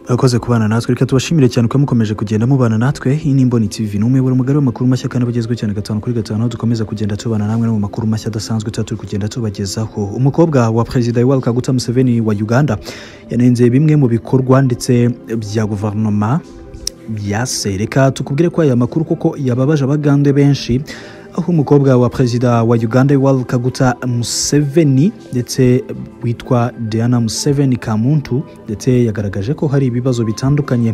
akoze kubana natwe reka tubashimire cyane uko mukomeje kugenda mubana natwe iyi ni imboni tv ni umuyoboro mugari w'amakuru mashya kandi abagezweho cyane gatanu kuri gatanu aho dukomeza kugenda tubana namwe no mu makuru mashya adasanzwe tuba turi kugenda tubagezaho umukobwa wa perezida yoweri kaguta museveni wa uganda yanenze bimwe mu bikorwa ndetse bya guverinoma byase reka tukubwire ko aya makuru kuko yababaje abagande benshi aho umukobwa wa perezida wa uganda yoweri kaguta museveni ndetse witwa diana museveni kamuntu ndetse yagaragaje ko hari ibibazo bitandukanye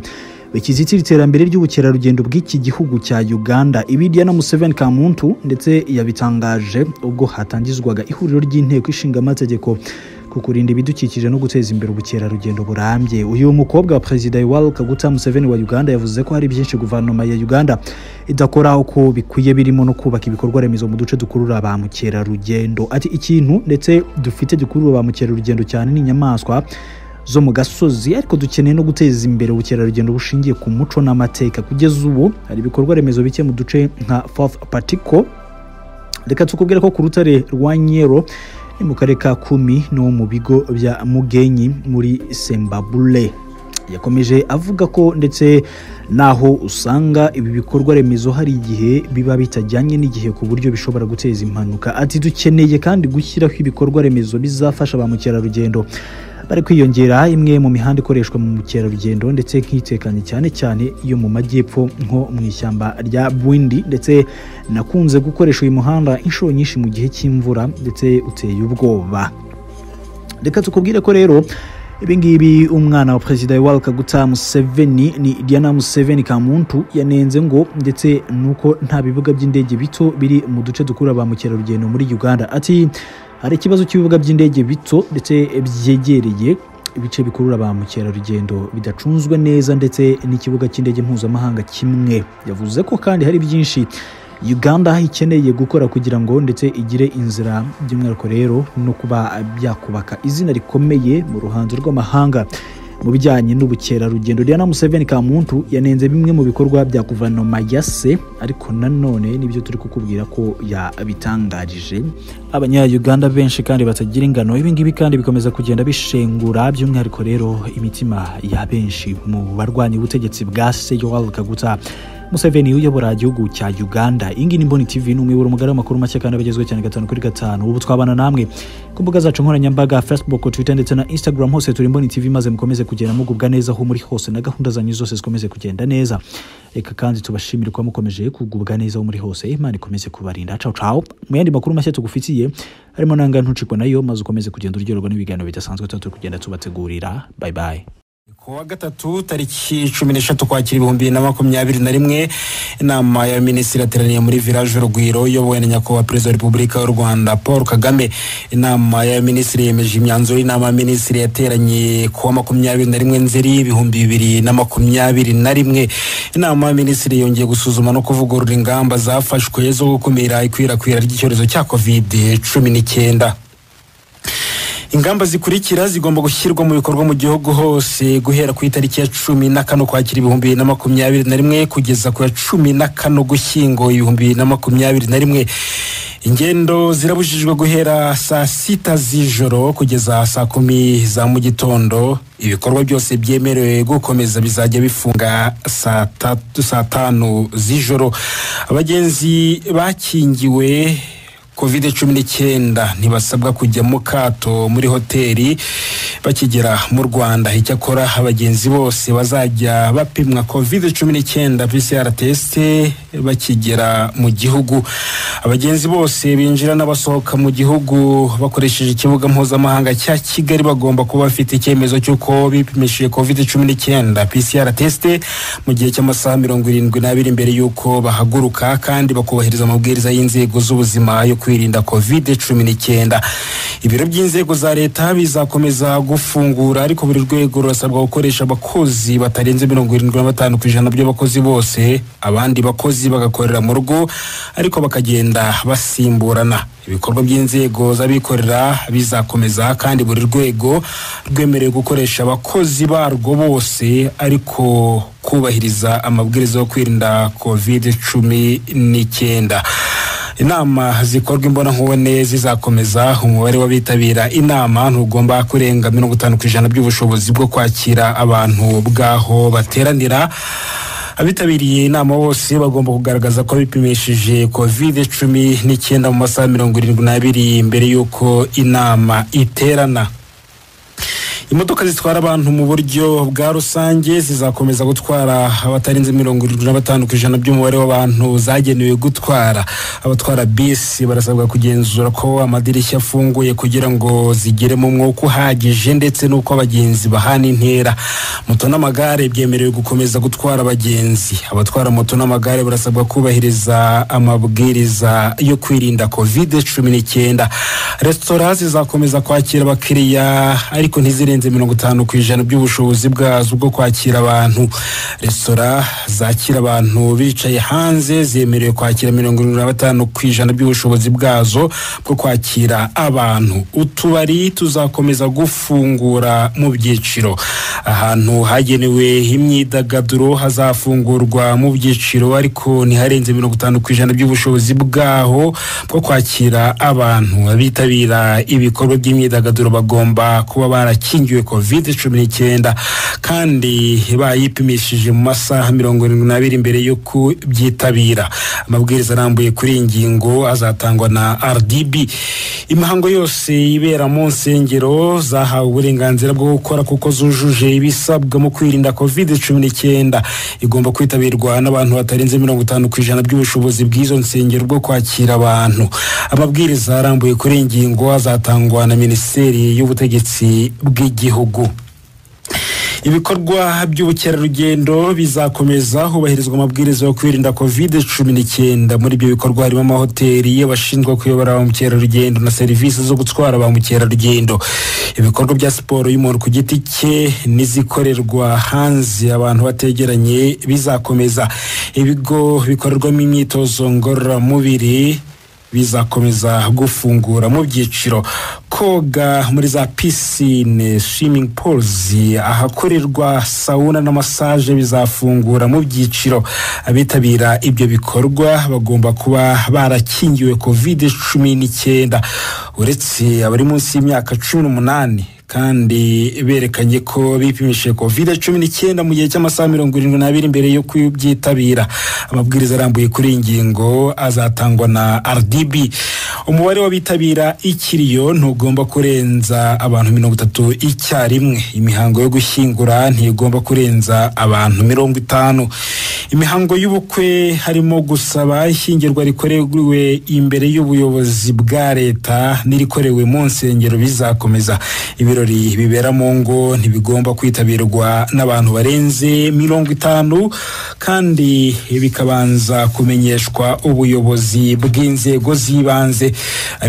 bikizitira iterambere ry'ubukerarugendo bw'iki gihugu cya uganda ibi diana museveni kamuntu ndetse yabitangaje ubwo hatangizwaga ihuriro ry'inteko ishinga amategeko ku kurinda ibidukikije no guteza imbere ubukerarugendo burambye uyu mukobwa wa perezida yoweri kaguta museveni wa uganda yavuze ko hari byinshi guverinoma ya uganda idakora uko bikwiye birimo no kubaka ibikorwa remezo mu duce dukurura ba mukerarugendo ati ikintu ndetse dufite gikurura ba mukerarugendo cyane ni inyamaswa zo mu gasozi ariko dukeneye no guteza imbere ubukerarugendo bushingiye ku muco n'amateka kugeza ubu hari ibikorwa remezo bike mu duce nka fourth particle reka tukubwire ko ku rutare rwa nyero ni mu karere ka kumi no mu bigo bya mugenyi muri sembabule yakomeje avuga ko ndetse naho usanga ibi bikorwa remezo hari igihe biba bitajyanye n'igihe ku buryo bishobora guteza impanuka ati dukeneye kandi gushyiraho ibikorwa remezo bizafasha ba mukerarugendo bari kwiyongera imwe mu mihanda ikoreshwa mu mukerarugendo ndetse nk'itekanye cyane cyane iyo mu majyepfo nko mu ishyamba rya bwindi ndetse nakunze gukoresha uyu muhanda inshuro nyinshi mu gihe cy'imvura ndetse uteye ubwoba reka tukubwire ko rero ibingibi umwana wa perezida yoweri kaguta museveni ni diana museveni kamuntu yanenze ngo ndetse nuko nta bibuga by'indege bito biri mu duce dukura ba mukerarugendo muri uganda ati hari ikibazo cy'ibibuga by'indege bito ndetse byegereye ibice bikurura ba mukerarugendo bidacunzwe neza ndetse n'ikibuga cy'indege mpuzamahanga kimwe yavuze ko kandi hari byinshi uganda ikeneye gukora kugira ngo ndetse igire inzira by'umwihariko rero no kuba byakubaka izina rikomeye mu ruhanzo rw'amahanga mu bijyanye n'ubukerarugendo diana museveni kamuntu yanenze bimwe mu bikorwa bya guverinoma ya se ariko nanone nibyo turi kukubwira ko yabitangarije abanyayuganda benshi kandi batagira ingano ibingibi kandi bikomeza kugenda bishengura by'umwihariko rero imitima ya benshi mu barwanya ubutegetsi bwa se yoweri kaguta museveni uyobora igihugu cya uganda iyi ngiyi ni mboni tv ni umuyoboro mugari w'amakuru make kandi abagezweho cyane gatanu kuri gatanu ubu twabana namwe ku mbuga zacu nkoranyambaga facebook twitter ndetse na instagram hose turi mboni tv maze mukomeze kugenda mugubwa neza aho muri hose na gahunda zanyu zose zikomeze kugenda neza reka kandi tubashimire kuba mukomeje kugubwa neza aho muri hose imana ikomeze kubarinda cawo cawo mu yandi makuru mashya tugufitiye harimo nanga ntucikwa nayo maze ukomeze kugenda uryoherwa n'ibiganiro bidasanzwe tuba turi kugenda tubategurira bye bye kuwa gatatu tariki cumi n'eshatu kwakira ibihumbi bibiri na makumyabiri na rimwe inama ya minisitiri yateraniye muri village urugwiro iyobowe na nyakubahwa perezida wa repubulika y'u rwanda paul kagame inama ya minisitiri yemeje imyanzuro y'inama ya minisitiri yateranye kuwa makumyabiri na rimwe nzeri ibihumbi bibiri na makumyabiri na rimwe inama ya minisitiri yongeye gusuzuma no kuvugurura ingamba zafashwe zo gukumira ikwirakwira ry'icyorezo cya covid cumi n'icyenda ingamba zikurikira zigomba gushyirwa mu bikorwa mu gihugu hose guhera ku itariki ya cumi na kane ukwakira ibihumbi bibiri na makumyabiri na rimwe kugeza ku ya cumi na kane ugushyingo ibihumbi bibiri na makumyabiri na rimwe ingendo zirabujijwe guhera saa sita z'ijoro kugeza saa kumi za mu gitondo ibikorwa byose byemerewe gukomeza bizajya bifunga saa tanu z'ijoro abagenzi bakingiwe covid cumi n'icyenda ntibasabwa kujya mu kato muri hoteli bakigera mu rwanda icyakora abagenzi bose bazajya bapimwa covid cumi n'icyenda pcr test bakigera mu gihugu abagenzi bose binjira n'abasohoka mu gihugu bakoresheje ikibuga mpuzamahanga cya kigali bagomba kuba bafite icyemezo cy'uko bipimishije covid cumi n'icyenda pcr test mu gihe cy'amasaha mirongo irindwi n'abiri mbere y'uko bahaguruka kandi bakubahiriza amabwiriza y'inzego z'ubuzima yo kwirinda covid cumi n'icyenda ibiro by'inzego za leta bizakomeza gufungura ariko buri rwego rurasabwa gukoresha abakozi batarenze mirongo irindwi na batanu ku ijana by'abakozi bose abandi bakozi bagakorera mu rugo ariko bakagenda basimburana ibikorwa by'inzego z'abikorera bizakomeza kandi buri rwego rwemerewe gukoresha abakozi barwo bose ariko kubahiriza amabwiriza yo kwirinda covid cumi n'icyenda inama zikorwa imbonankubone zizakomeza umubare w'abitabira inama ntugomba kurenga mirongo itanu ku ijana by'ubushobozi bwo kwakira abantu bwaho bateranira abitabiriye inama bose bagomba kugaragaza ko bipimishije covid cumi n'icyenda mu masaha mirongo irindwi n'abiri mbere y'uko inama iterana imodoka zitwara abantu mu buryo bwa rusange zizakomeza gutwara abatarenze mirongo irindwi na batanu ku ijana by'umubare w'abantu zagenewe gutwara abatwara bisi barasabwa kugenzura ko amadirishya afunguye kugira ngo zigiremo umwuka uhagije ndetse n'uko abagenzi bahana intera moto n'amagare byemerewe gukomeza gutwara abagenzi abatwara moto n'amagare barasabwa kubahiriza amabwiriza yo kwirinda covid cumi n'icyenda resitora zizakomeza kwakira abakiriya ariko ntizirenze mirongo itanu ku ijana by'ubushobozi bwazo bwo kwakira abantu resitora zakira abantu bicaye hanze zemerewe kwakira mirongo irindwi na batanu ku ijana by'ubushobozi bwazo bwo kwakira abantu utubari tuzakomeza gufungura mu byiciro ahantu hagenewe imyidagaduro hazafungurwa mu byiciro ariko ntiharenze mirongo itanu ku ijana by'ubushobozi bwaho bwo kwakira abantu abitabira ibikorwa by'imyidagaduro bagomba kuba barakingiwe covid cumi n'icyenda kandi bayipimishije mu masaha mirongo irindwi n'abiri mbere yo kubyitabira amabwiriza arambuye kuri iyi ngingo azatangwa na rdb imihango yose ibera mu nsengero zahawe uburenganzira bwo gukora kuko zujuje ibisabwa mu kwirinda covid cumi n'icyenda igomba kwitabirwa n'abantu batarenze mirongo itanu ku ijana by'ubushobozi bw'izo nsengero bwo kwakira abantu amabwiriza arambuye kuri iyi ngingo azatangwa na minisiteri y'ubutegetsi bw'igihugu ibikorwa by'ubukerarugendo bizakomeza hubahirizwa amabwiriza yo kwirinda covid cumi n'icyenda muri ibyo bikorwa harimo amahoteli y'abashinzwe kuyobora ba mukerarugendo na serivisi zo gutwara ba mukerarugendo ibikorwa bya siporo y'umuntu ku giti cye n'izikorerwa hanze abantu bategeranye bizakomeza ibigo bikorerwamo imyitozo ngororamubiri bizakomeza gufungura mu byiciro koga muri za pisine swimming pools ahakorerwa sawuna na massage bizafungura mu byiciro abitabira ibyo bikorwa bagomba kuba barakingiwe covid cumi n'icyenda uretse abari munsi y'imyaka cumi n'umunani kandi berekanye ko bipimishije covid cumi n'icyenda mu gihe cy'amasaha mirongo irindwi n'abiri mbere yo kubyitabira amabwiriza arambuye kuri iyi ngingo azatangwa na rdb umubare w'abitabira ikiriyo ntugomba kurenza abantu mirongo itatu icyarimwe imihango yo gushyingura ntigomba kurenza abantu mirongo itanu imihango y'ubukwe harimo gusaba ishyingirwa rikorewe imbere y'ubuyobozi bwa leta n'irikorewe mu nsengero bizakomeza ibiro ibirori bibera mu ngo ntibigomba kwitabirwa n'abantu barenze mirongo itanu kandi bikabanza kumenyeshwa ubuyobozi bw'inzego z'ibanze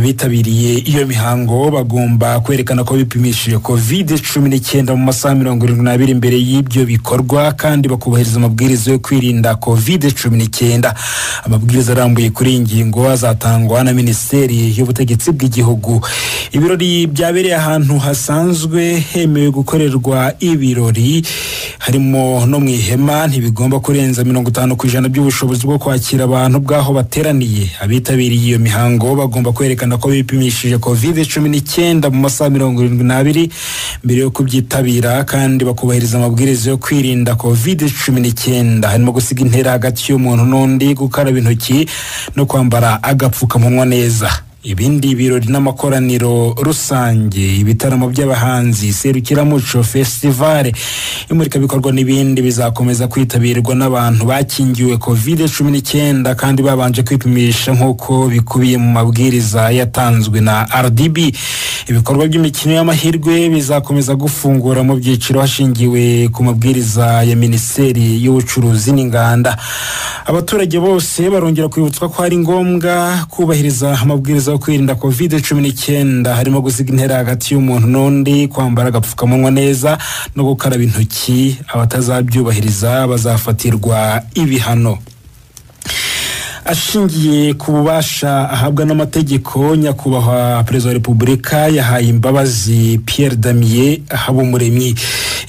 abitabiriye iyo mihango bagomba kwerekana ko bipimishije covid cumi n'icyenda mu masaha mirongo irindwi n'abiri mbere y'ibyo bikorwa kandi bakubahiriza amabwiriza yo kwirinda covid cumi n'icyenda amabwiriza arambuye kuri iyi ngingo azatangwa na minisiteri y'ubutegetsi bw'igihugu ibirori byabereye ahantu hasa bisanzwe hemewe gukorerwa ibirori harimo no mu ihema ntibigomba kurenza mirongo itanu ku ijana by'ubushobozi bwo kwakira abantu bwaho bateraniye abitabiriye iyo mihango bagomba kwerekana ko bipimishije covid cumi n'icyenda mu masaha mirongo irindwi n'abiri mbere yo kubyitabira kandi bakubahiriza amabwiriza yo kwirinda covid cumi n'icyenda harimo gusiga intera hagati y'umuntu n'undi gukaraba intoki no kwambara agapfukamunwa neza ibindi birori n'amakoraniro rusange ibitaramo by'abahanzi serukiramuco festivale imurikabikorwa n'ibindi bizakomeza kwitabirwa n'abantu bakingiwe covid cumi n'icyenda kandi babanje kwipimisha nk'uko bikubiye mu mabwiriza yatanzwe na rdb ibikorwa by'imikino y'amahirwe bizakomeza gufungura mu byiciro hashingiwe ku mabwiriza ya minisiteri y'ubucuruzi n'inganda abaturage bose barongera kwibutswa ko ari ngombwa kubahiriza amabwiriza zo kwirinda covid cumi n'icyenda harimo gusiga intera hagati y'umuntu n'undi kwambara agapfukamunwa neza no gukaraba intoki abatazabyubahiriza bazafatirwa ibihano ashingiye ku bubasha ahabwa n'amategeko nyakubahwa perezida wa repubulika yahaye imbabazi pierre damier habumuremyi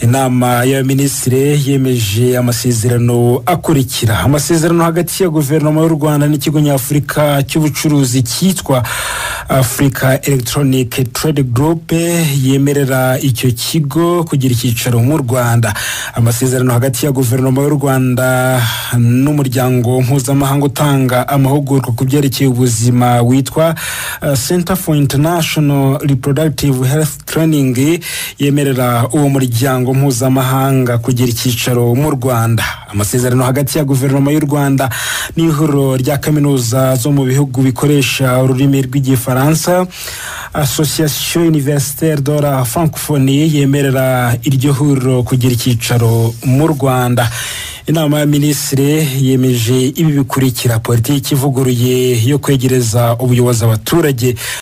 inama y'abaminisitiri yemeje amasezerano akurikira amasezerano hagati ya guverinoma y'u rwanda n'ikigo nyafurika cy'ubucuruzi cyitwa africa electronic trade group yemerera icyo kigo kugira icyicaro mu rwanda amasezerano hagati ya guverinoma y'u rwanda n'umuryango mpuzamahanga utanga amahugurwa ku byerekeye ubuzima witwa uh, center for international reproductive health training yemerera uwo muryango mpuzamahanga kugira icyicaro mu rwanda amasezerano hagati ya guverinoma y'u rwanda n'ihuriro rya kaminuza zo mu bihugu bikoresha ururimi rw'igifaransa association universitaire de la francophonie yemerera iryo huriro kugira icyicaro mu rwanda inama ya minisitiri yemeje ibi bikurikira politiki ivuguruye yo kwegereza ubuyobozi abaturage